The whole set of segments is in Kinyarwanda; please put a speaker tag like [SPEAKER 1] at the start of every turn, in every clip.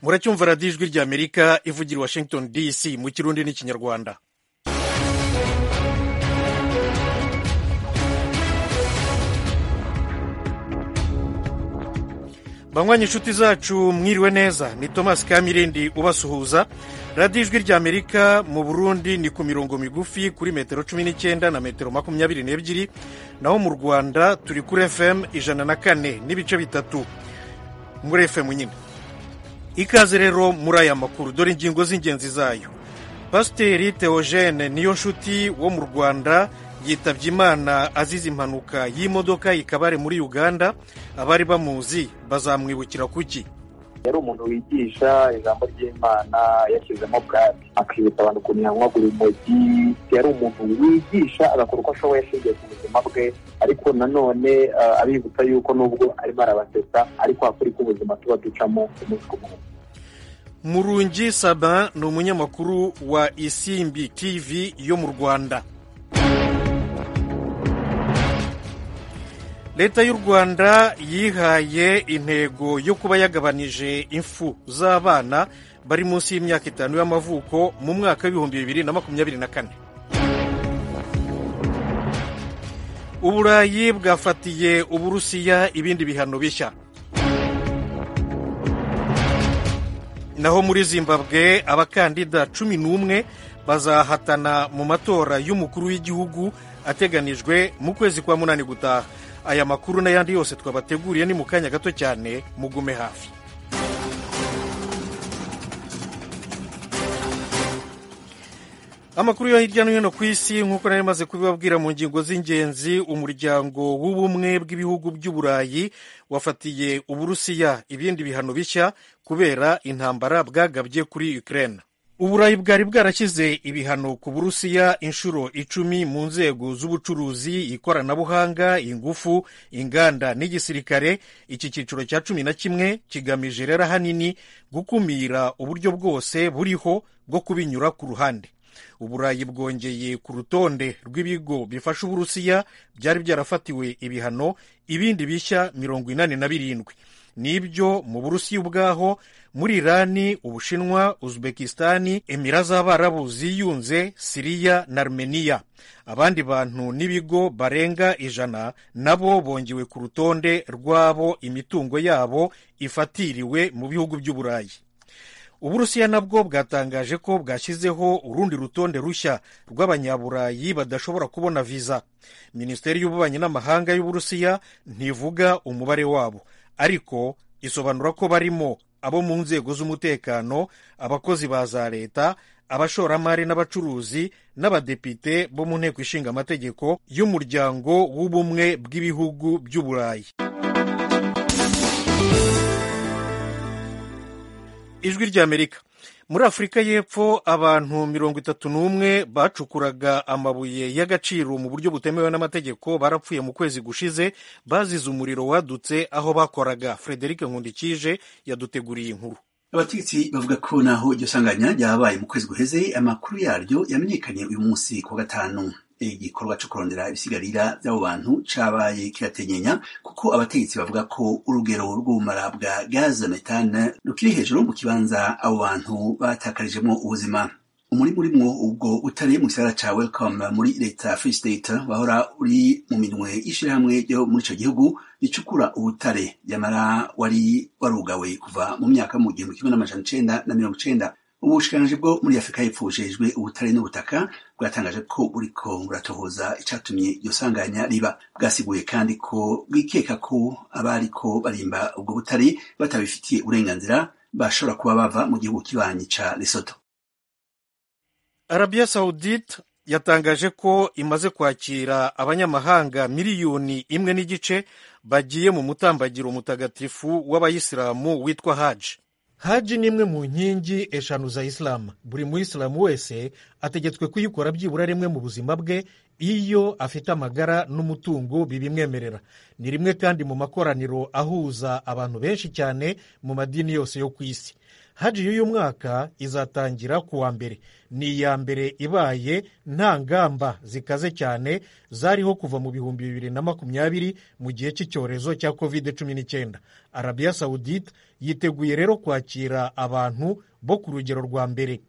[SPEAKER 1] muracyumva radiyo ijwi ry'amerika ivugira i washington dc mu kirundi n'ikinyarwanda banywanyi inshuti zacu mwiriwe neza ni thomas kamirindi ubasuhuza radiyo ijwi ry'amerika mu burundi ni ku mirongo migufi kuri metero cumi n'icyenda na metero makumyabiri n'ebyiri naho mu rwanda turi kuri fm ijana na kane n'ibice bitatu muri fm nyine ikaze rero muri aya makuru dore ingingo z'ingenzi zayo pasiteri teogene niyo nshuti wo mu rwanda yitabye imana azize impanuka y'imodoka ikabare muri uganda abari bamuzi bazamwibukira kuki
[SPEAKER 2] yari umuntu wigisha ijambo ry'imana yashyizemo bwaki akibutsa abantu ukuntu yanywagura urumogi yari umuntu wigisha agakora uko ashoboye ashingiye ku buzima bwe ariko nanone abibutsa yuko nubwo arimo arabasetsa ariko hakuri k'ubuzima tuba ducamo umunsi ku munsi
[SPEAKER 1] murungi sabin ni umunyamakuru wa isimbi tv yo mu rwanda leta y'u rwanda yihaye intego yo kuba yagabanije imfu z'abana bari munsi y'imyaka itanu y'amavuko mu mwaka w'ibihumbi bibiri na makumyabiri na kane uburayi bwafatiye uburusiya ibindi bihano bishya naho muri zimbabwe abakandida cumi n'umwe bazahatana mu matora y'umukuru w'igihugu ateganijwe mu kwezi kwa munani gutaha aya makuru n'ayandi yose twabateguriye ni mu kanya gato cyane mugume hafi amakuru yo hirya no hino ku isi nk'uko nari maze kubibabwira mu ngingo z'ingenzi umuryango w'ubumwe bw'ibihugu by'uburayi wafatiye uburusiya ibindi bihano bishya kubera intambara bwagabye kuri ukraine uburayi bwari bwarashyize ibihano ku burusiya inshuro icumi mu nzego z'ubucuruzi ikoranabuhanga ingufu inganda n'igisirikare iki cyiciro cya cumi na kimwe kigamije rero ahanini gukumira uburyo bwose buriho bwo kubinyura ku ruhande uburayi bwongeye ku rutonde rw'ibigo bifasha uburusiya byari byarafatiwe ibihano ibindi bishya mirongo inani na birindwi nibyo mu burusiya ubwaho muri irani ubushinwa uzbekisitani emira z'abarabu ziyunze siriya na armeniya abandi bantu n'ibigo barenga ijana nabo bongewe ku rutonde rw'abo imitungo yabo ifatiriwe mu bihugu by'uburayi uburusiya nabwo bwatangaje ko bwashyizeho urundi rutonde rushya rw'abanyaburayi badashobora kubona viza minisiteri y'ububanyi n'amahanga y'uburusiya ntivuga umubare wabo ariko isobanura ko barimo abo mu nzego z'umutekano abakozi ba za leta abashoramari n'abacuruzi n'abadepite bo mu nteko ishinga amategeko y'umuryango w'ubumwe bw'ibihugu by'uburayi ijwi ry'amerika muri afurika y'epfo abantu mirongo itatu n'umwe bacukuraga amabuye y'agaciro mu buryo butemewe n'amategeko barapfuye mu kwezi gushize bazize umuriro wadutse aho bakoraga frederic nkundikije yaduteguriye inkuru
[SPEAKER 3] abategetsi bavuga ko naho iryo sanganya ryabaye mu kwezi guheze amakuru yaryo yamenyekanye uyu munsi ku wa gatanu igikorwa cyo kurondera ibisigarira by'abo bantu cabaye kiratenyenya kuko abategetsi bavuga ko urugero rw'ubumara bwa gaze metane rukiri hejuru mu kibanza abo bantu batakarijemo ubuzima umurimo urimwo ubwo utari mu gisagara ca welcome muri leta free state bahora uri mu minwe y'ishirahamwe ryo muri ico gihugu ricukura ubutare nyamara wari warugawe kuva mu myaka mu gihumbi kimwe n'amajana icenda na mirongo icenda ubushikiranganji bwo muri afurika y'epfo bujejwe ubutare n'ubutaka bwatangaje ko buriko buratohoza icatumye iryo sanganya riba bwasiguye kandi ko bwikeka ko abariko barimba ubwo butare batabifitiye uburenganzira bashobora kuba bava mu gihugu kibanyi ca lesoto
[SPEAKER 1] arabiya sawudite yatangaje ko imaze kwakira abanyamahanga miliyoni imwe n'igice bagiye mu mutambagiro mutagatifu w'abayisilamu witwa haji haji ni imwe mu nkingi eshanu za isilamu buri muyisilamu wese ategetswe kuyikora byibura rimwe mu buzima bwe iyo afite amagara n'umutungo bibimwemerera ni rimwe kandi mu makoraniro ahuza abantu benshi cyane mu madini yose yo ku isi haji y'uyu mwaka izatangira ku wa mbere ni iya mbere ibaye nta ngamba zikaze cyane zariho kuva mu bihumbi bibiri na makumyabiri mu gihe cy'icyorezo cya kovide cumi n'icyenda arabiya sawudite yiteguye rero kwakira abantu bo ku rugero rwa mbere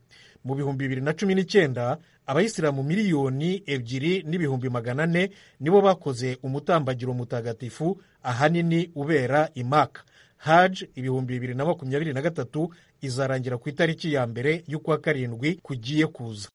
[SPEAKER 1] mu bihumbi bibiri na cumi n'icyenda abayisilamu miliyoni ebyiri n'ibihumbi magana ane nibo bakoze umutambagiro mutagatifu ahanini ubera imaka haji ibihumbi bibiri na makumyabiri na gatatu izarangira ku itariki ya mbere y'ukwa karindwi kugiye kuza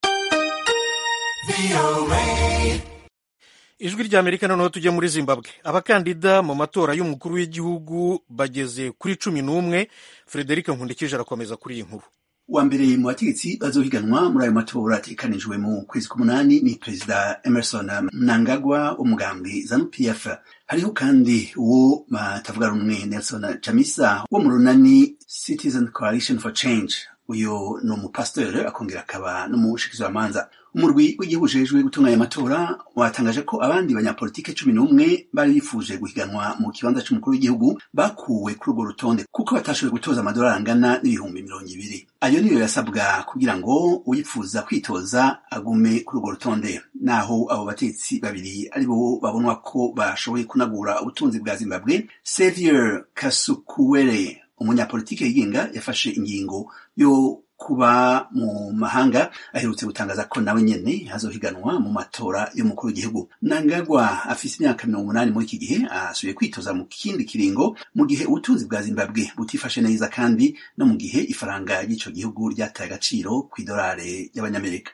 [SPEAKER 1] ijwi rya amerika noneho tujye muri zimbabwe abakandida mu matora y'umukuru w'igihugu bageze kuri cumi n'umwe frederic nkundikije arakomeza kuri iyi nkuru
[SPEAKER 3] wa mbere mu bategetsi bazohiganwa muri ayo matora ategekanijwe mu kwezi k'umunani ni perezida emerson mnangagwa w'umugambi zanu pf hariho kandi uwo batavuga rumwe nelson chamisa wo mu runani citizen coalition for change uyu ni umupasitori akongera akaba n'umushikizamanza umurwi w'igihugu ujejwe gutunganya amatora watangaje ko abandi banyapolitike cumi n'umwe bari bifuje guhiganwa mu kibanza cy'umukuru w'igihugu bakuwe kuri urwo rutonde kuko batashoboye gutoza amadolari angana n'ibihumbi mirongo ibiri ayo niyo yasabwa kugira ngo uyifuza kwitoza agume kuri urwo rutonde naho abo batetsi babiri aribo babonwa ko bashoboye kunagura ubutunzi bwa zimbabwe sevier kasukuwere umunyapolitike yigenga yafashe ingingo yo kuba mu mahanga aherutse gutangaza ko nawe nyene hazohiganwa mu matora y'umukuru w'igihugu nangagwa afise imyaka mirongo umunani muri iki gihe asubiye kwitoza mu kindi kiringo mu gihe ubutunzi bwa zimbabwe butifashe neza kandi no mu gihe ifaranga ry'ico gihugu ryataye agaciro kw'idolare y'abanyamerika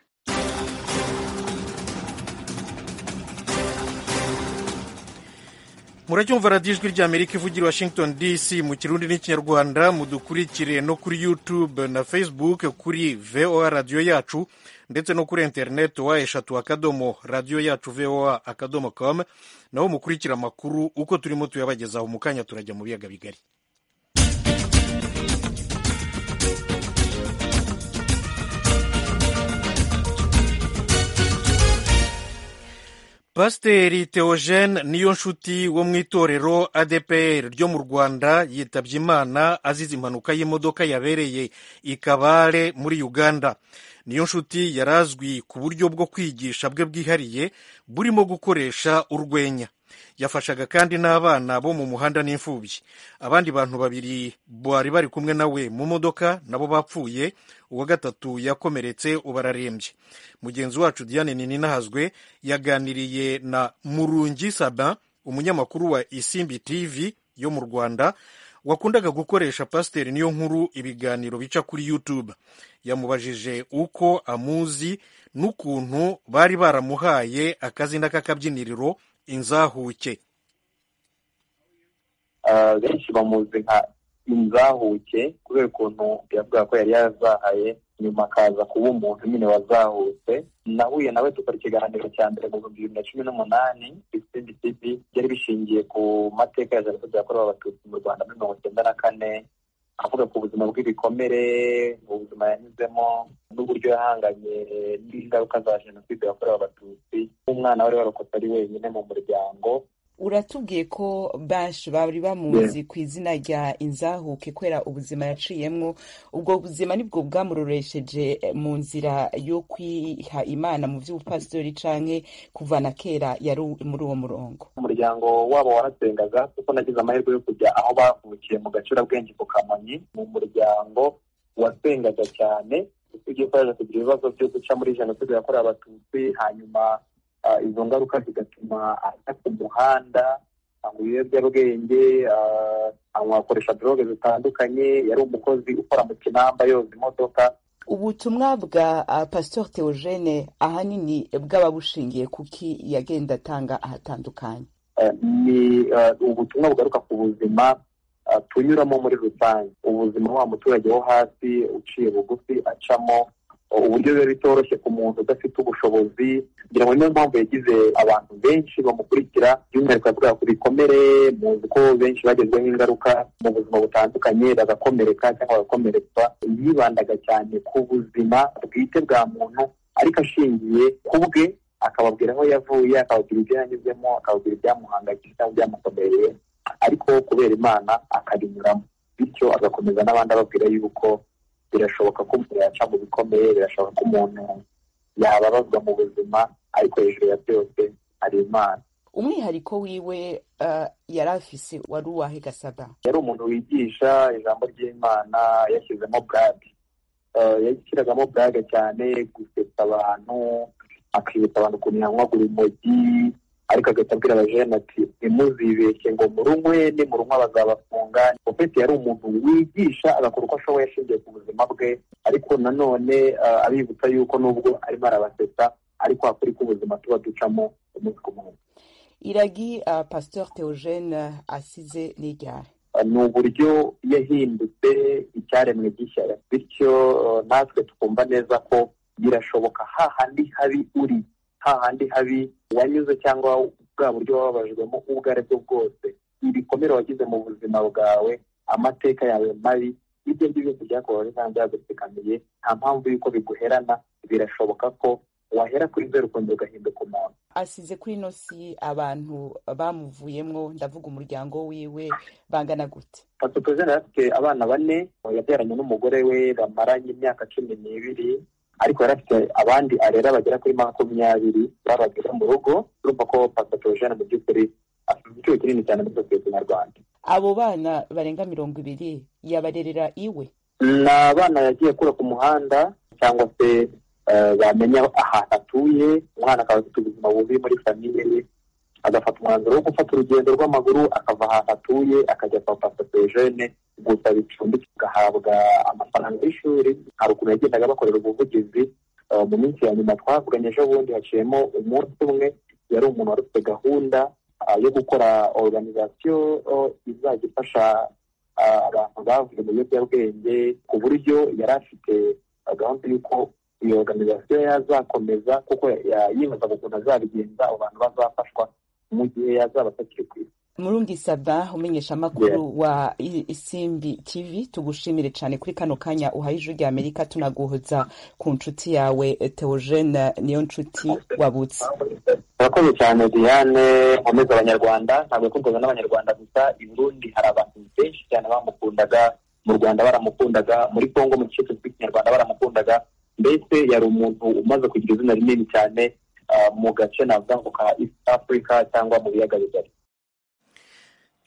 [SPEAKER 1] muracyumva radiyo ijwi ry'amerika ivugira washington dc mu kirundi n'ikinyarwanda mudukurikire no kuri youtube na facebook kuri voa radiyo yacu ndetse no kuri interineti wa eshatu akadomo radiyo yacu voa akadomo com naho mukurikira amakuru uko turimo tuyabagezaho mu kanya turajya mu biyaga bigari pasiteri teogene niyo nshuti wo mu itorero adepr ryo mu rwanda yitabye imana azize impanuka y'imodoka yabereye i kabare muri uganda niyo nshuti yari azwi ku buryo bwo kwigisha bwe bwihariye burimo gukoresha urwenya yafashaga kandi n'abana bo mu muhanda n'imfubyi abandi bantu babiri bari bari kumwe nawe mu modoka nabo bapfuye uwa gatatu yakomeretse ubu ararembye mugenzi wacu diane nininahazwe yaganiriye na murungi saba umunyamakuru wa isimbi tv yo mu rwanda wakundaga gukoresha pasiteri niyo nkuru ibiganiro bica kuri youtube yamubajije uko amuzi n'ukuntu bari baramuhaye akazina k'akabyiniriro inzahuke
[SPEAKER 2] benshi bamuzi nka inzahuke kubera ukuntu yavuga ko yari yarazahaye nyuma akaza kuba umuntu nyine wazahutse nahuye nawe dukora ikiganiro cya mbere mu bihumbi bibiri na cumi n'umunani isindi tivi byari bishingiye ku mateka ya jenoside yakorewe abatutsi mu rwanda muri mirongo icyenda na kane avuga ku buzima bw'ibikomere ubuzima yanyuzemo n'uburyo yahanganye n'ingaruka za jenoside yakorewe abatutsi umwana wari warokotse ari wenyine mu muryango
[SPEAKER 4] uratubwiye ko benshi bari bamuzi ku izina rya inzahuke kubera ubuzima yaciyemo ubwo buzima nibwo bwamuroresheje mu nzira yo kwiha imana mu by'ubupasitori canke kuvana kera yari muri uwo murongo
[SPEAKER 2] umuryango wabo warasengaga kuko nagize amahirwe yo kujya aho bavukiye mu gacurabwenge ku kamonyi mu muryango wasengaga cyane usibye ko yaje kugira ibibazo byo guca muri jenoside yakorewe abatutsi hanyuma izo ngaruka zigatuma ajya ku muhanda anywa ibiyobyabwenge akoresha droge zitandukanye yari umukozi ukora mu kinamba yoza imodoka
[SPEAKER 4] ubutumwa bwa pasitori teogene ahanini bwaba bushingiye kuki yagenda atanga ahatandukanye
[SPEAKER 2] ni ubutumwa bugaruka ku buzima tunyuramo muri rusange ubuzima wa muturage wo hasi uciye bugufi acamo uburyo biba bitoroshye ku muntu udafite ubushobozi kugira ngo niyo mpamvu yagize abantu benshi bamukurikira by'umwihariko yavuga ku bikomere muzi ko benshi bagezweho ingaruka mu buzima butandukanye bagakomereka cyangwa bagakomeretswa yibandaga cyane ku buzima bwite bwa muntu ariko ashingiye ku bwe akababwira aho yavuye akababwira ibyo yanyuzemo akababwira ibyamuhangayikishije cyangwa ibyamukomereye ariko kubera imana akabinyuramo bityo agakomeza n'abandi ababwira yuko birashoboka ko umuntu yaca mu bikomeye birashoboka ko umuntu yababazwa mu buzima ariko hejuru ya byose hari imana
[SPEAKER 4] umwihariko wiwe yari afise wari uwahe gasada
[SPEAKER 2] yari umuntu wigisha ijambo ry'imana yashyizemo burage yashyiragamo burage cyane gusetsa abantu akibutsa abantu ukuntu yanywa urumogi ariko agahita abwira abajene ati ntimuzibeshye ngo murunywe nimurunywa bazabafunga opeti yari umuntu wigisha agakora uko ashoboye ashingiye ku buzima bwe ariko nanone abibutsa yuko nubwo arimo arabasetsa ariko hakuri ko ubuzima tuba ducamo umunsi ku munsi
[SPEAKER 4] iragi pasiteur theogene asize n'iryari
[SPEAKER 2] ni uburyo yahindutse icyaremwe gishya bityo natwe twumva neza ko birashoboka hahandi habi uri hahandi habi wanyuze cyangwa bwa buryo wababajwemo ubwo ari bwo bwose ibikomere wagize mu buzima bwawe amateka yawe mabi ibyo ngibyo byose byakubabaje cyangwa byagutsikamiye nta mpamvu y'uko biguherana birashoboka ko wahera kuri zeru ukundi ugahinduka umuntu
[SPEAKER 4] asize kuri ino si abantu bamuvuyemwo ndavuga umuryango wiwe bangana gute
[SPEAKER 2] pasitozene afite abana bane yabyaranye n'umugore we bamaranye imyaka cumi n'ibiri ariko yari afite abandi arera bagera kuri makumyabiri babagira mu rugo urumva ko pasitogene mu by'ukuri afite igiciro kinini cyane muri sosiyete nyarwanda
[SPEAKER 4] abo bana barenga mirongo ibiri yabarerera iwe
[SPEAKER 2] ni abana yagiye akura ku muhanda cyangwa se bamenya ahantu atuye umwana akaba afite ubuzima bubi muri famiye ye agafata umwanzuro wo gufata urugendo rw'amaguru akava ahantu atuye akajya kwa pasitogene gusa bicumbitse agahabwa amafaranga y'ishuri hari ukuntu yagendaga bakorera ubuvugizi mu minsi ya nyuma twavuganye ejo bundi haciyemo umunsi umwe yari umuntu wari ufite gahunda yo gukora oruganizasiyo izajya ifasha abantu bavuye mu biyobyabwenge ku buryo yari afite gahunda y'uko iyo oruganizasiyo yazakomeza kuko yibaza ukuntu azabigenza abo bantu bazafashwa mu gihe yazaba atakiri ku isi
[SPEAKER 4] murundi sada umenyesha amakuru wa isimbi tv tugushimire cyane kuri kano kanya uhaye ijwi rya amerika tunaguhoza ku nshuti yawe teogene niyo nshuti wabutse
[SPEAKER 2] murakoze cyane diane nkomeza abanyarwanda ntabwo yakorwaga n'abanyarwanda gusa i burundi hari abantu benshi cyane bamukundaga mu rwanda baramukundaga muri congo mu gice cyitwa ikinyarwanda baramukundaga mbese yari umuntu umaze kugira izina rinini cyane mu gace navuga ngo ka east africa cyangwa mu biyaga bigari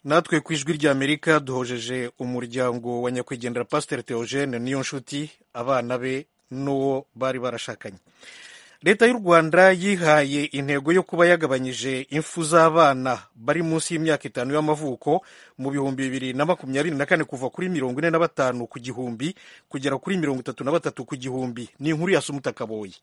[SPEAKER 1] natwe ku ijwi ry'amerika duhojeje umuryango wa nyakwigendera pasiteri teogene niyo nshuti abana be n'uwo bari barashakanye leta y'u rwanda yihaye intego yo kuba yagabanyije impfu z'abana bari munsi y'imyaka itanu y'amavuko mu bihumbi bibiri na makumyabiri na kane kuva kuri mirongo ine na batanu ku gihumbi kugera kuri mirongo itatu na batatu ku gihumbi ni inkuru ya sumuta kaboyi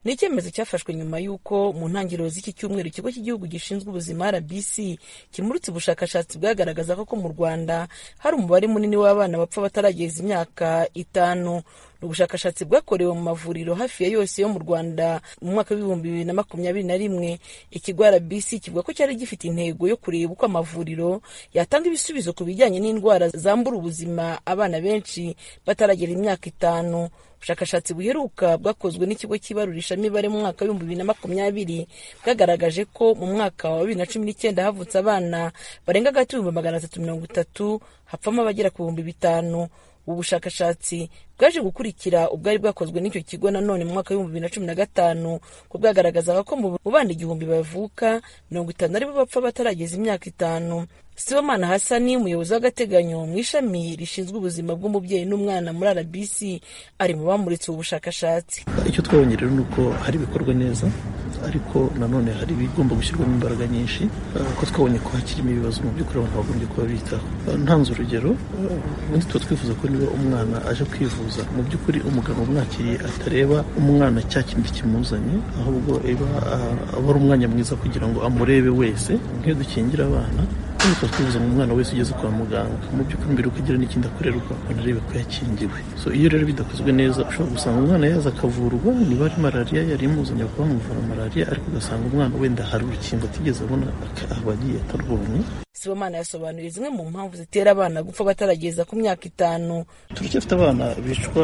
[SPEAKER 5] ni icyemezo cyafashwe nyuma y'uko mu ntangiriro z'iki cyumweru ikigo cy'igihugu gishinzwe ubuzima rbc kimurutse ubushakashatsi bwagaragazaga ko mu rwanda hari umubare munini w'abana bapfa batarageza imyaka itanu ni ubushakashatsi bwakorewe mu mavuriro hafi ya yose yo mu rwanda mu mwaka w'ibihumbi bibiri na makumyabiri na rimwe ikigo rbc kivuga ko cyari gifite intego yo kureba uko amavuriro yatanga ibisubizo ku bijyanye n'indwara zambura ubuzima abana benshi bataragera imyaka itanu ubushakashatsi buheruka bwakozwe n'ikigo cy'ibarurishamibare mu mwaka w'ibihumbi bibiri na makumyabiri bwagaragaje ko mu mwaka wa bibiri na cumi n'icyenda havutse abana barenga hagati y'ibihumbi magana atatu mirongo itatu hapfamo abagera ku bihumbi bitanu ubu bushakashatsi bwaje gukurikira ubwari bwakozwe n'icyo kigo nanone mu mwaka w'ibihumbi bibiri na cumi na gatanu ko bwagaragazaga ko mu bana igihumbi bavuka mirongo itanu aribo bapfa batarageza imyaka itanu sibomana hasani umuyobozi w'agateganyo mu ishami rishinzwe ubuzima bw'umubyeyi n'umwana muri rbc ari mu bamuritse ubu bushakashatsi
[SPEAKER 6] icyo twabonye rero ni uko hari ibikorwa neza ariko nanone hari ibigomba gushyirwamo imbaraga nyinshi kuko twabonye ko hakirimo ibibazo mu by'ukuri abantu bagombye kuba bitaho ntanze urugero ubundi tuba twifuza ko niba umwana aje kwivuza mu by'ukuri umuganga umwakiriye atareba umwana cya kintu kimuzanye ahubwo aba ari umwanya mwiza kugira ngo amurebe wese nk'iyo dukingira abana tuba twifuza ngo umwana wese ugeze kwa muganga mu by'ukuri mbere uko agira n'ikindi akorerwa anarebe ko yakingiwe so iyo rero bidakozwe neza ushobora gusanga umwana yaza akavurwa niba ari malariya yari imuzanye bakaba bamuvura malariya ariko ugasanga umwana wenda hari urukingo atigeze abona akaba agiye atarwonye
[SPEAKER 5] sibomana yasobanuye zimwe mu mpamvu zitera abana gupfa batarageza ku myaka itanu
[SPEAKER 6] turacyafite abana bicwa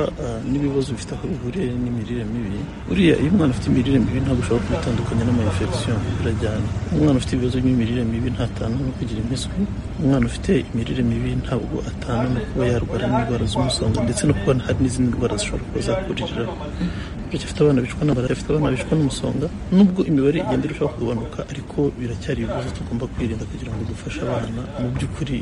[SPEAKER 6] n'ibibazo bifite aho bihuriye n'imirire mibi buriya iyo umwana afite imirire mibi ntabwo ushobora kubitandukanya n'amayinfegisiyo birajyana umwana ufite ibibazo by'imirire mibi ntatanga no kugira impiswi umwana ufite imirire mibi ntabwo atana no kuba yarwara n'indwara z'umusonga ndetse no kuba hari n'izindi ndwara zishobora kuba zakuririraho burya afite abana bicwa n'amara afite abana bicwa n'umusonga nubwo imibare igenda irushaho kugabanuka ariko biracyari ibibazo tugomba kwirinda kugira ngo dufashe abana mu by'ukuri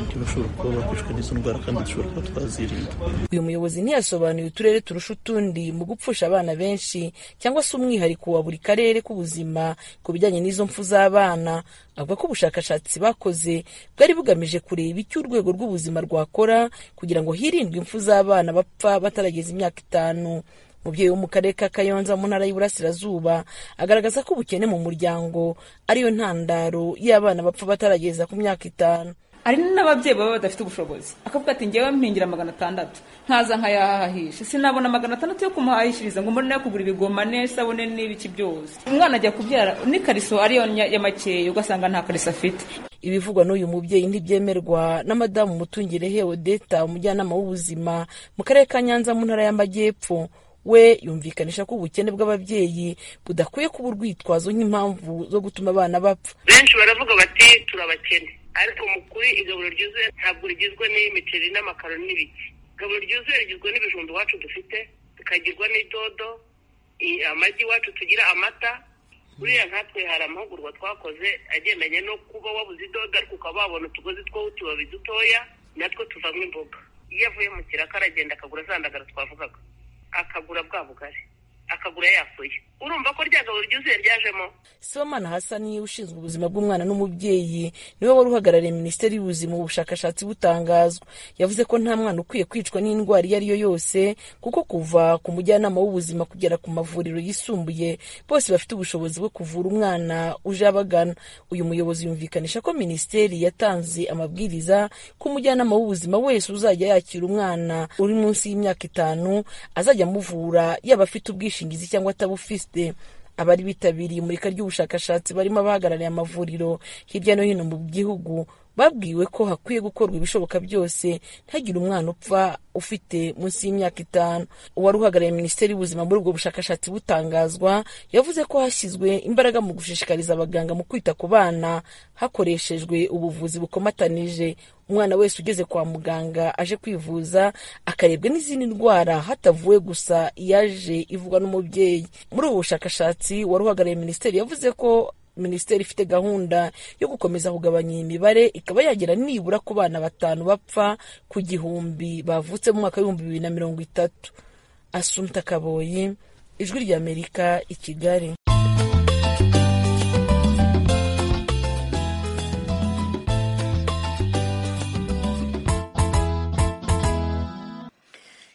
[SPEAKER 6] ntibashobora kuba bakwicwa n'izo ndwara kandi dushobora kuba twazirinda
[SPEAKER 5] uyu muyobozi ntiyasobanuye uturere turusha utundi mu gupfusha abana benshi cyangwa se umwihariko wa buri karere k'ubuzima ku bijyanye n'izo mpfu z'abana avuga ko ubushakashatsi bakoze bwari bugamije kureba icyo urwego rw'ubuzima rwakora kugira ngo hirindwe impfu z'abana bapfa batarageza imyaka itanu umubyeyi wo mu karere ka kayonza mu ntara y'uburasirazuba agaragaza ko ubukene mu muryango ariyo ntandaro y'abana bapfa batarageza ku myaka itanu
[SPEAKER 7] hari n'ababyeyi baba badafite ubushobozi akavuga ati ngewe mpingira magana atandatu nkaza nkayahahisha sinabona magana atandatu yo kumuhahishiriza ngo mbone kugura ibigoma n'isabune n'ibiki byose umwana ajya kubyara n'ikariso ariyo ya makeya ugasanga nta kariso afite
[SPEAKER 5] ibivugwa n'uyu mubyeyi ntibyemerwa na madamu mutungire odeta umujyanama w'ubuzima mu karere ka nyanza mu ntara y'amajyepfo we yumvikanisha ko ubukene bw'ababyeyi budakwiye kuba urwitwazo nk'impamvu zo gutuma abana bapfa
[SPEAKER 8] benshi baravuga bati turabakene ariko mu kuri igaburo ryuzuye ntabwo rigizwe n'imiceri n'amakaroni n'ibiki igaburo ryuzuye rigizwe n'ibijumba iwacu dufite tukagirwa n'idodo amagi iwacu tugira amata buriya nkatwe hari amahugurwa twakoze agendanye no kuba wabuze idodo ariko ukaba wabona utugozi two utubabi dutoya natwo tuvamo imboga iyo avuye mu kiraka aragenda akagura zandagara twavugaga akagura bwa bugari akagura yafuye urumva ko rya gabo ryuzuye ryajemo
[SPEAKER 5] sibomana hasani ushinzwe ubuzima bw'umwana n'umubyeyi niwe wari uhagarariye minisiteri y'ubuzima mu bushakashatsi butangazwa yavuze ko nta mwana ukwiye kwicwa n'indwara iyo ari yo yose kuko kuva ku mujyanama w'ubuzima kugera ku mavuriro yisumbuye bose bafite ubushobozi bwo kuvura umwana uje abagana uyu muyobozi yumvikanisha ko minisiteri yatanze amabwiriza ko umujyanama w'ubuzima wese uzajya yakira umwana uri munsi y'imyaka itanu azajya amuvura yaba afite ubwishingizi cyangwa atabufite abari bitabiriye imurika ry'ubushakashatsi barimo abahagarariye amavuriro hirya no hino mu gihugu babwiwe ko hakwiye gukorwa ibishoboka byose ntagire umwana upfa ufite munsi y'imyaka itanu uwari uhagarariye minisiteri y'ubuzima muri ubwo bushakashatsi butangazwa yavuze ko hashyizwe imbaraga mu gushishikariza abaganga mu kwita ku bana hakoreshejwe ubuvuzi bukomatanije umwana wese ugeze kwa muganga aje kwivuza akarebwa n'izindi ndwara hatavuwe gusa iyaje ivugwa n'umubyeyi muri ubu bushakashatsi wari uhagarariye minisiteri yavuze ko minisiteri ifite gahunda yo gukomeza kugabanya iyi mibare ikaba yagera nibura ku bana batanu bapfa ku gihumbi bavutse mu mwaka w'ibihumbi bibiri na mirongo itatu asumta kaboyi ijwi ry'amerika i kigali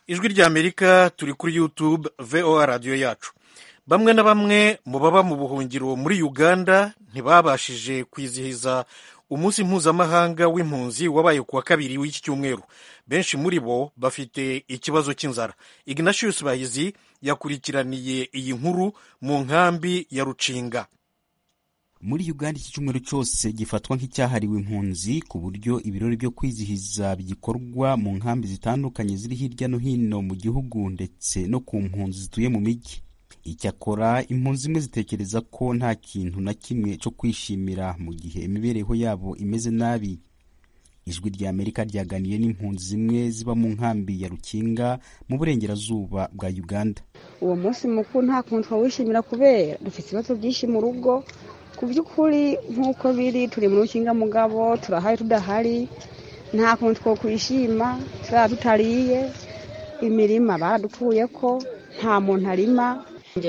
[SPEAKER 1] ijwi ry'amerika turi kuri yutube voa radiyo yacu bamwe na bamwe mu baba mu buhungiro muri uganda ntibabashije kwizihiza umunsi mpuzamahanga w'impunzi wabaye ku wa kabiri w'iki cyumweru benshi muri bo bafite ikibazo cy'inzara ignatius bahizi yakurikiraniye iyi nkuru mu nkambi ya rucinga
[SPEAKER 9] muri uganda iki cyumweru cyose gifatwa nk'icyahariwe impunzi ku buryo ibirori byo kwizihiza bigikorwa mu nkambi zitandukanye ziri hirya no hino mu gihugu ndetse no ku mpunzi zituye mu mijyi icyakora impunzi zimwe zitekereza ko nta kintu na kimwe cyo kwishimira mu gihe imibereho yabo imeze nabi ijwi rya amerika ryaganiye n'impunzi zimwe ziba mu nkambi ya rukinga mu burengerazuba bwa uganda
[SPEAKER 10] uwo munsi mukuru nta kuntu twawishimira kubera dufite ibibazo byinshi mu rugo ku by'ukuri nk'uko biri turi mu rukinga mugabo turahari tudahari nta kuntu two kwishima tuzaba tutariye imirima baradupfuye ko nta muntu arima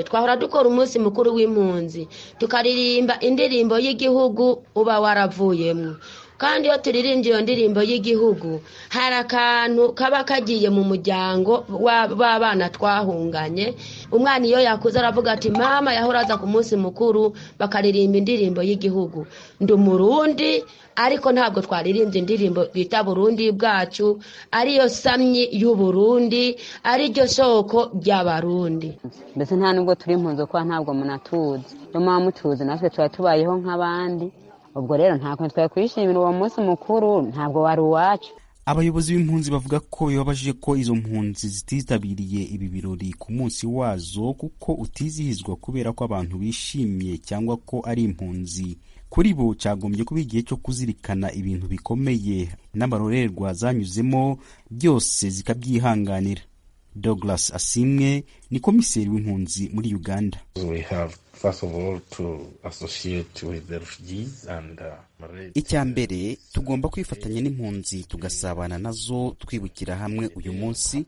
[SPEAKER 11] twahora dukora umunsi mukuru w'impunzi tukaririmba indirimbo y'igihugu uba waravuyemo kandi iyo turirimbye iyo ndirimbo y'igihugu hari akantu kaba kagiye mu muryango w'abana twahunganye umwana iyo yakuze aravuga ati mama yahora aza ku munsi mukuru bakaririmba indirimbo y'igihugu ndi umurundi ariko ntabwo twaririmbye indirimbo bita burundi bwacu ariyo samyi y'uburundi ariryo soko ry'abarundi
[SPEAKER 12] mbese nta nubwo turi impunzi kuko ntabwo munatuzi niyo mpamvu mutuzi natwe tuba tubayeho nk'abandi ubwo rero nta kuntu twari kwishimira uwo munsi mukuru ntabwo wari uwacu
[SPEAKER 9] abayobozi b'impunzi bavuga ko bibabajije ko izo mpunzi zititabiriye ibi birori ku munsi wazo kuko utizihizwa kubera ko abantu bishimye cyangwa ko ari impunzi kuri bo cyagombye kuba igihe cyo kuzirikana ibintu bikomeye n'amarorerwa zanyuzemo byose zikabyihanganira douglas asimwe ni komiseri w'impunzi muri uganda icya mbere tugomba kwifatanya n'impunzi tugasabana nazo twibukira hamwe uyu munsi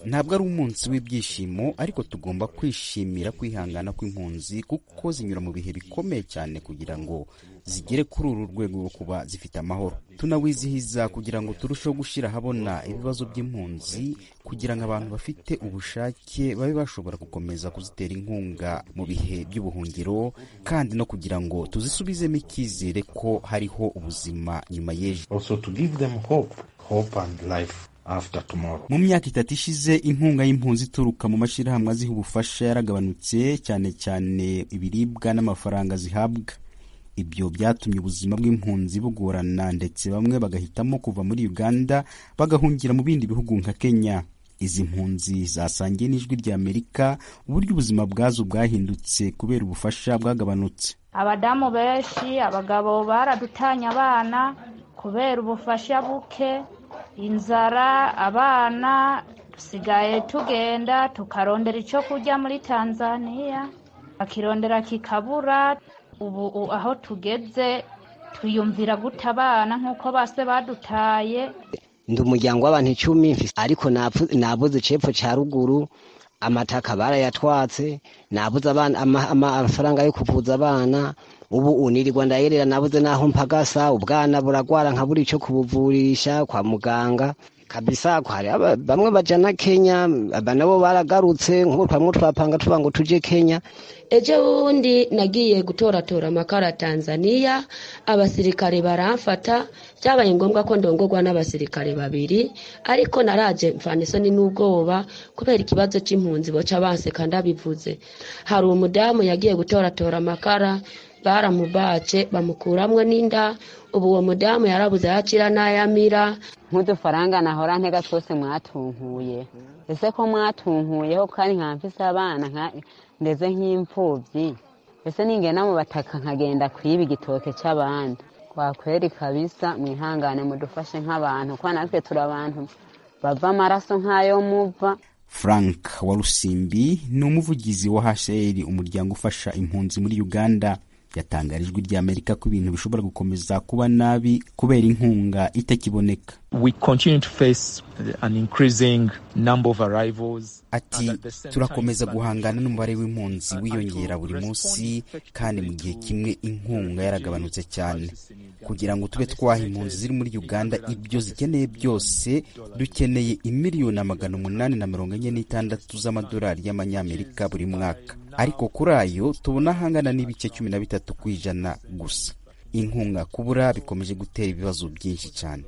[SPEAKER 9] ntabwo ari umunsi w'ibyishimo ariko tugomba kwishimira kwihangana kw'impunzi kuko zinyura mu bihe bikomeye cyane kugira ngo zigere kuri uru rwego rwo kuba zifite amahoro tunawizihiza kugira ngo turusheho gushyira ahabona ibibazo by'impunzi kugira ngo abantu bafite ubushake babe bashobora gukomeza kuzitera inkunga mu bihe by'ubuhungiro kandi no kugira ngo tuzisubizemo icyizere ko hariho ubuzima nyuma y'ejo mu myaka itatu ishize inkunga y'impunzi ituruka mu mashyirahamwe aziha ubufasha yaragabanutse cyane cyane ibiribwa n'amafaranga zihabwa ibyo byatumye ubuzima bw'impunzi bugorana ndetse bamwe bagahitamo kuva muri uganda bagahungira mu bindi bihugu nka kenya izi mpunzi zasangiye n'ijwi ry'amerika uburyo ubuzima bwazo bwahindutse kubera ubufasha bwagabanutse
[SPEAKER 13] abadamu benshi abagabo baradutanye abana kubera ubufasha buke inzara abana dusigaye tugenda tukarondera icyo kurya muri tanzania bakirondera kikabura ubu aho tugeze twiyumvira guta abana nk'uko base badutaye
[SPEAKER 14] ndi umuryango w'abantu icumi ariko nabuze cepfo cya ruguru amataka barayatwatse nabuze amafaranga yo kuvuza abana ubu unirirwa ndayerera nabuze n'aho mpagasa ubwana buragwara nkabura icyo kubuvurisha kwa muganga kabisa hari bamwe bajana kenya nabo baragarutse nk'utwamwe twapanga tuba ngo tujye kenya
[SPEAKER 11] ejo bundi nagiye gutoratora amakara tanzania abasirikare baramfata byabaye ngombwa ko ndongorwa n'abasirikare babiri ariko naraje mvana isoni n'ubwoba kubera ikibazo cy'impunzi boca baseka ndabivuze hari umudamu yagiye gutoratora amakara baramubace bamukuramwo n'inda ubu uwo mudamu yarabuze yakira n'ayamira
[SPEAKER 12] nk'udufaranga nahora ntega twose mwatunkuye ese ko mwatunkuyeho kandi nka mfise abana ndeze nk'imfubyi ese ningena mu bataka nkagenda kwiba igitoke cy'abandi wakweri kabisa mwihangane mudufashe nk'abantu kuko natwe turi abantu bava amaraso nk'ayo muva
[SPEAKER 9] frank warusimbi ni umuvugizi wa hcr umuryango ufasha impunzi muri uganda yatangarijwe ry'amerika ko ibintu bishobora gukomeza kuba nabi kubera inkunga itakiboneka ati turakomeza guhangana n'umubare w'impunzi wiyongera buri munsi kandi mu gihe kimwe inkunga yaragabanutse cyane kugira ngo tube twaha impunzi ziri muri uganda ibyo zikeneye byose dukeneye imiliyoni magana umunani na mirongo enye n'itandatu z'amadolari y'amanyamerika buri mwaka ariko kuri ayo tubona ahangana n'ibice cumi na bitatu ku ijana gusa inkunga kubura bikomeje gutera ibibazo byinshi cyane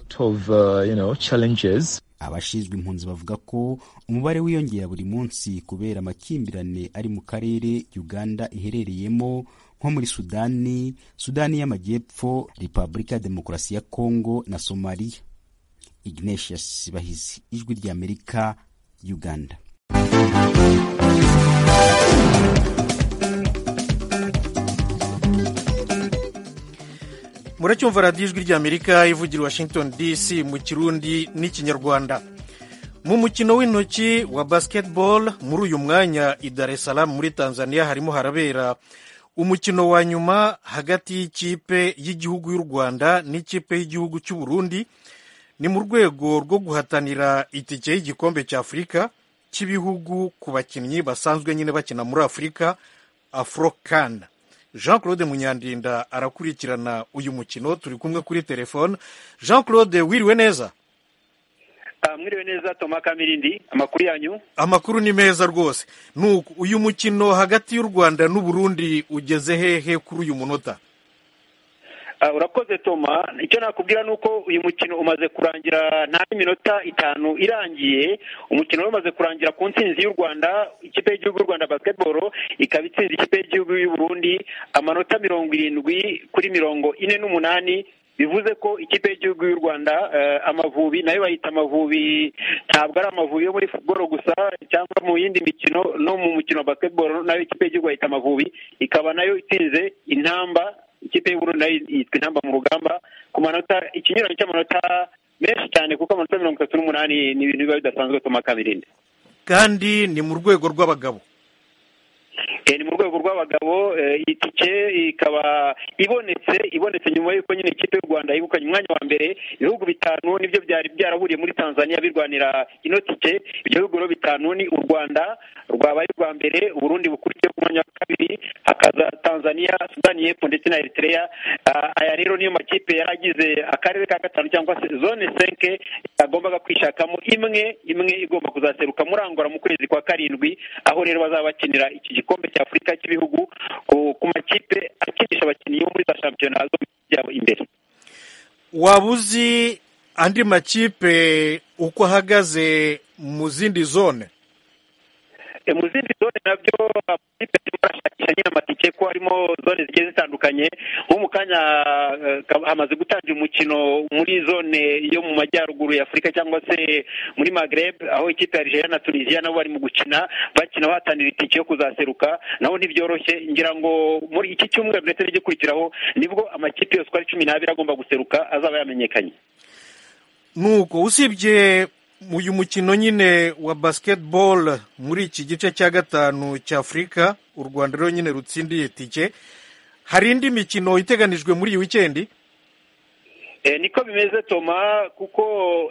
[SPEAKER 9] abashinzwe impunzi bavuga ko umubare wiyongera buri munsi kubera amakimbirane ari mu karere uganda iherereyemo nko muri sudani sudani y'amajyepfo repubulika ya demokarasi ya kongo na somaliya ignatius bahizi ijwi ry'amerika uganda
[SPEAKER 1] muracyumva radiyo ijwi ry'amerika ivugira washington dc mu kirundi n'ikinyarwanda mu mukino w'intoki wa basketball muri uyu mwanya i dar es salaam muri tanzania harimo harabera umukino wa nyuma hagati y'ikipe y'igihugu y'u rwanda n'ikipe y'igihugu cy'u burundi ni mu rwego rwo guhatanira itike y'igikombe cy'afurika cy'ibihugu ku bakinnyi basanzwe nyine bakina muri afurika afurokana jean claude munyandinda arakurikirana uyu mukino turi kumwe kuri telefone jean claude wiriwe neza
[SPEAKER 15] mwiriwe neza toma kamirindi amakuru yanyu
[SPEAKER 1] amakuru ni meza rwose nuko uyu mukino hagati y'u rwanda n'uburundi ugeze hehe kuri uyu munota
[SPEAKER 15] urakoze toma icyo nakubwira ni uko uyu mukino umaze kurangira nta minota itanu irangiye umukino wari umaze kurangira ku ntsinzi y'u rwanda ikipe y'igihugu y'u rwanda basiketiboro ikaba itsinze ikipe y'igihugu y'u burundi amanota mirongo irindwi kuri mirongo ine n'umunani bivuze ko ikipe y'igihugu y'u rwanda amavubi nayo bayita amavubi ntabwo ari amavubi yo muri futuboro gusa cyangwa mu yindi mikino no mu mukino wa basketball nayo ikipe y'igihugu bayita amavubi ikaba nayo itsinze intamba ikipe y'uburundi nayo yitwa intamba mu rugamba ku manota ikinyuranyo cy'amanota menshi cyane kuko amanota mirongo itatu n'umunani ni ibintu biba bidasanzwe toma kamirindi
[SPEAKER 1] kandi ni mu rwego rw'abagabo
[SPEAKER 15] ni mu rwego rw'abagabo itike ikaba ibonetse ibonetse nyuma y'uko nyine ikipe y'u rwanda yegukanye umwanya wa mbere ibihugu bitanu nibyo byari byaraburiye muri tanzania birwanira ino tike ibyo bihugu rero bitanu ni u rwanda rwabaye urwa mbere uburundi bukurikiye ku mwanya wa kabiri hakaza tanzania sudani y'epfo ndetse na eritrea aya rero niyo makipe yari agize akarere ka gatanu cyangwa se zone senke yagombaga kwishakamo imwe imwe igomba kuzaseruka murangora mu kwezi kwa karindwi aho rero bazaba bakinira iki gikombe cya afurika cy'ibihugu ku makipe akinisha abakinnyi bo muri za shampiyona zo byabo imbere
[SPEAKER 1] waba uzi andi makipe uko ahagaze mu zindi zone
[SPEAKER 15] mu zindi zone nabyo amakipe arimo arashakisha nyine amatike ko harimo zone zigiye zitandukanye nko mu kanya hamaze gutangira umukino muri zone yo mu majyaruguru ya afurika cyangwa se muri magreb aho ikipe ya Algeria na tunisiya nabo barimo gukina bakina bahatanira itike yo kuzaseruka naho ntibyoroshye ngira ngo muri iki cyumweru ndetse n'igikurikiraho nibwo amakipe yose uko ari cumi n'abiri agomba guseruka azaba yamenyekanye
[SPEAKER 1] nuko usibye uyu mukino nyine wa basiketibolo muri iki gice cya gatanu cya afurika u rwanda rero nyine rutsindiye tike hari indi mikino iteganijwe muri iyi wikendi
[SPEAKER 15] niko bimeze toma kuko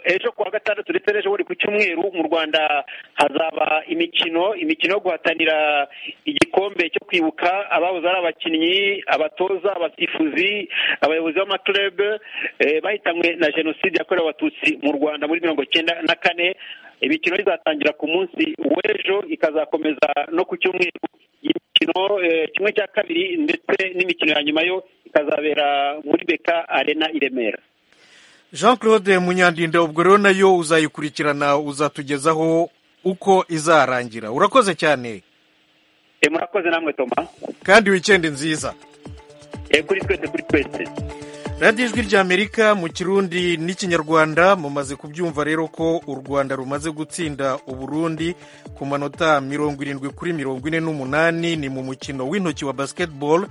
[SPEAKER 15] ejo kuwa gatandatu ndetse n'ejo buri ku cyumweru mu rwanda hazaba imikino imikino yo guhatanira igikombe cyo kwibuka ababuze ari abakinnyi abatoza abasifuzi abayobozi b'amakurebe bahitanywe na jenoside yakorewe abatutsi mu rwanda muri mirongo icyenda na kane imikino izatangira ku munsi w'ejo ikazakomeza no ku cyumweru imikino kimwe cya kabiri ndetse n'imikino ya nyuma yo ikazabera muri beka arena i remera
[SPEAKER 1] jean claude munyandinda ubwo rero nayo uzayikurikirana uzatugezaho uko izarangira urakoze cyane
[SPEAKER 15] murakoze namwe toma
[SPEAKER 1] kandi wikendi nziza
[SPEAKER 15] kuri twese kuri twese
[SPEAKER 1] radiyo ijwi ry'amerika mu kirundi n'ikinyarwanda mumaze kubyumva rero ko u rwanda rumaze gutsinda uburundi ku manota mirongo irindwi kuri mirongo ine n'umunani ni mu mukino w'intoki wa basiketibolo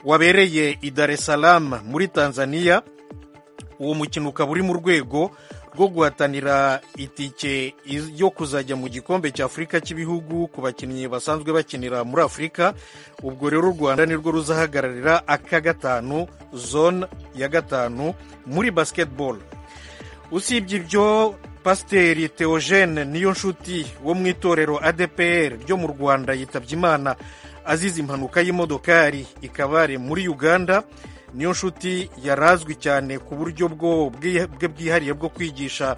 [SPEAKER 1] wabereye i Dar es Salaam muri tanzania uwo mukino ukaba uri mu rwego rwo guhatanira itike yo kuzajya mu gikombe cya afurika cy'ibihugu ku bakinnyi basanzwe bakinira muri afurika ubwo rero u rwanda nirwo ruzahagararira aka gatanu zone ya gatanu muri basiketibolo usibye ibyo pasiteri teogene niyo nshuti wo mu itorero adpr ryo mu rwanda yitabye imana azize impanuka y'imodokari ikabare muri uganda niyo nshuti yarazwi cyane ku buryo bwe bwihariye bwo kwigisha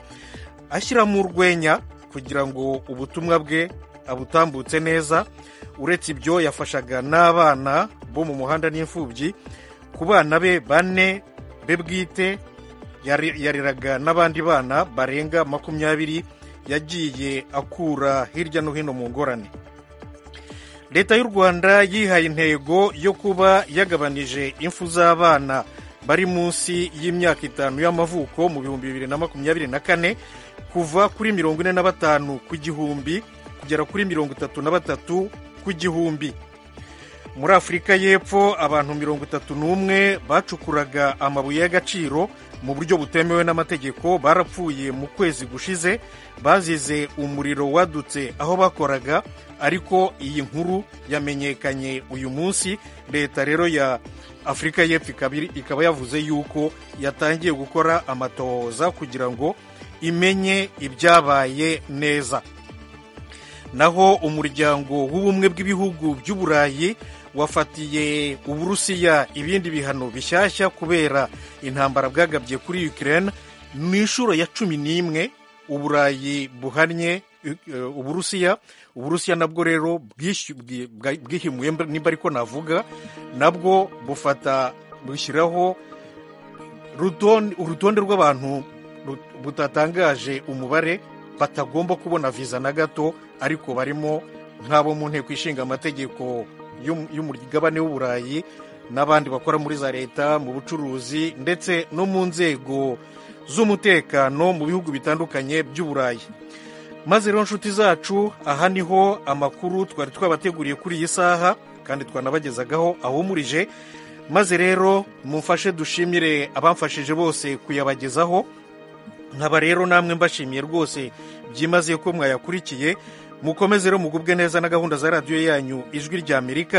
[SPEAKER 1] ashyiramo urwenya kugira ngo ubutumwa bwe abutambutse neza uretse ibyo yafashaga n'abana bo mu muhanda n'imfubyi ku bana be bane be bwite yareraga n'abandi bana barenga makumyabiri yagiye akura hirya no hino mu ngorane leta y'u rwanda yihaye intego yo kuba yagabanije impfu z'abana bari munsi y'imyaka itanu y'amavuko mu bihumbi bibiri na makumyabiri na kane kuva kuri mirongo ine na batanu ku gihumbi kugera kuri mirongo itatu na batatu ku gihumbi muri afurika y'epfo abantu mirongo itatu n'umwe bacukuraga amabuye y'agaciro mu buryo butemewe n'amategeko barapfuye mu kwezi gushize bazize umuriro wadutse aho bakoraga ariko iyi nkuru yamenyekanye uyu munsi leta rero ya afurika y'epfo ikaba yavuze yuko yatangiye gukora amatohoza kugira ngo imenye ibyabaye neza naho umuryango w'ubumwe bw'ibihugu by'uburayi wafatiye uburusiya ibindi bihano bishyashya kubera intambara bwagabye kuri Ukraine mu inshuro ya cumi n'imwe uburayi buhannye uburusiya uburusiya nabwo rero bwihimuye nimba ariko navuga nabwo bufata bushyiraho urutonde rw'abantu butatangaje umubare batagomba kubona viza na gato ariko barimo nk'abo mu nteko ishinga amategeko y'umugabane w'uburayi n'abandi bakora muri za leta mu bucuruzi ndetse no mu nzego z'umutekano mu bihugu bitandukanye by'uburayi maze rero nshuti zacu aha niho amakuru twari twabateguriye kuri iyi saha kandi twanabagezagaho ahumurije maze rero mumfashe dushimire abamfashije bose kuyabagezaho nkaba rero namwe mbashimiye rwose byimaze ko mwayakurikiye mukomeze rero mugubwe neza na gahunda za radiyo yanyu ijwi ry'amerika